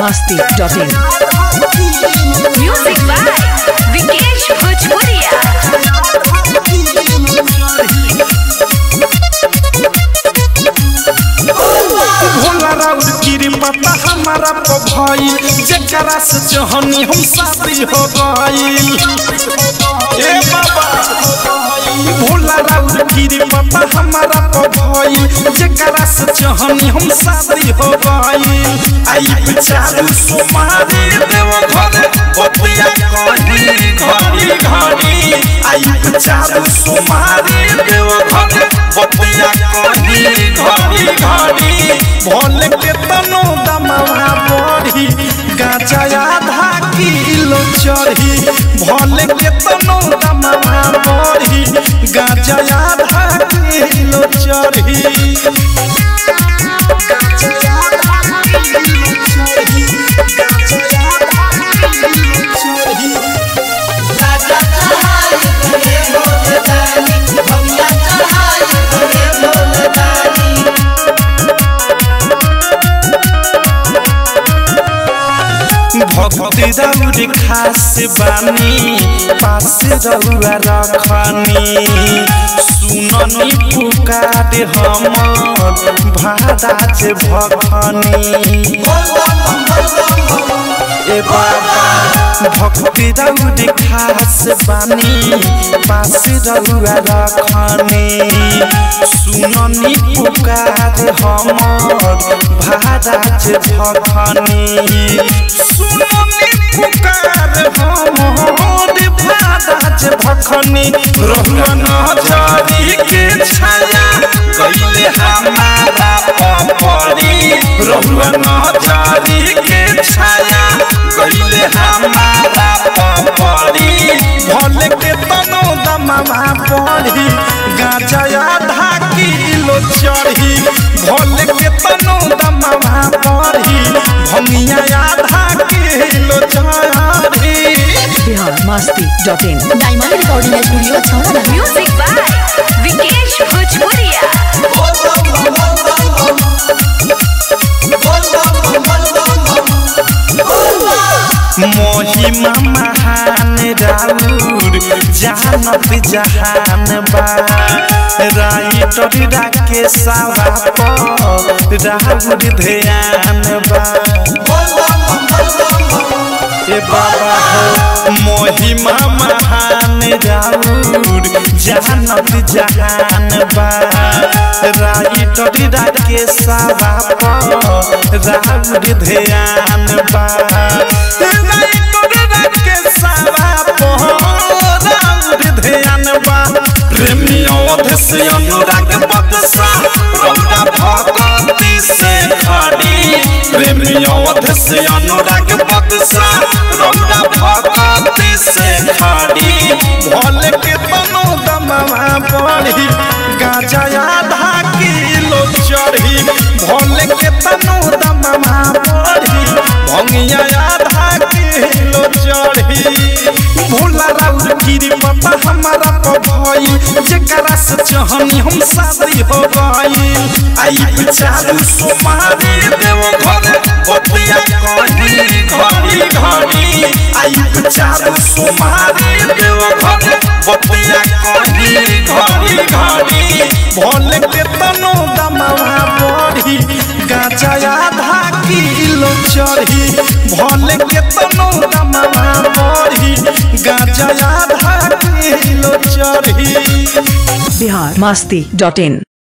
masti.in. Music by Vikesh Bhojpuria. Bhola राउर गिरी पता हमारा तो भइल जेकरा से जहनी हम शादी हो गइल ए बाबा भोला राउर गिरी पता हमारा तो भइल जेकरा से जहनी हम शादी हो गइल आई बिचारू सुमारी देव घरे बतिया कही घड़ी घड़ी आई बिचारू सुमारी देव घरे बतिया कही घड़ी घड़ी भोले के तनो दमवा बढ़ी गाजा आधा किलो चढ़ी भोले के तनो दमवा बढ़ी गाजा आधा किलो चढ़ी गाजा आधा किलो चढ़ी गाजा आधा किलो चढ़ी भक्ति रौर खास बानी पास रौआ रखनी सुननी पुकार हमर भादाज भखनी ए बाबा भक्ति रौर खास बानी पास रौआ रखनी सुननी पुकार हमर भादाज भखनी सुननी पुकार हमर भादाज भखनी रहुआ नजरी के छाया कैले हमारा पपरी रहुआ नजरी के छाया कैले हमारा पपरी भले के तनो दमवा पड़ी गाजा आधा किलो चढ़ी भले के तनो दमवा पड़ी भंगिया आधा किलो चढ़ी Bihar masti.in. Diamond recording studio छौड़ा Music by Vikesh Bhojpuria. महिमा महान राउर जानत जहान बा राइटर राके सावा पर राउर ध्यान बा ए बाबा हो महिमा महान राउर जानत जहान बा राइटर राके सावा पर राउर ध्यान बा राइटर राके सावा पर राउर ध्यान बा प्रेमी अवधि अनुराग बदसा रौदा भगवती से खड़ी प्रेमी अवधि अनुराग बदसा रौदा भगवती से खड़ी भोले के तनो दमवा पड़ी गाजा आधा किलो चढ़ी भोले के तनो दमवा पड़ी भंगिया आधा किलो चढ़ी भोला राउर गिरी पता हमारा तो भइल जेकरा से जहनी हम शादी हो गइल आई बिचारू सुमारी देव घरे बतिया कही घड़ी घड़ी आई बिचारू सुमारी देव घरे बतिया कही घड़ी घड़ी भोले के तनो दमवा बढ़ी गाजा आधा किलो चढ़ी भोले के तनो दमवा बढ़ी गाजा आधा किलो चढ़ी Bihar masti.in.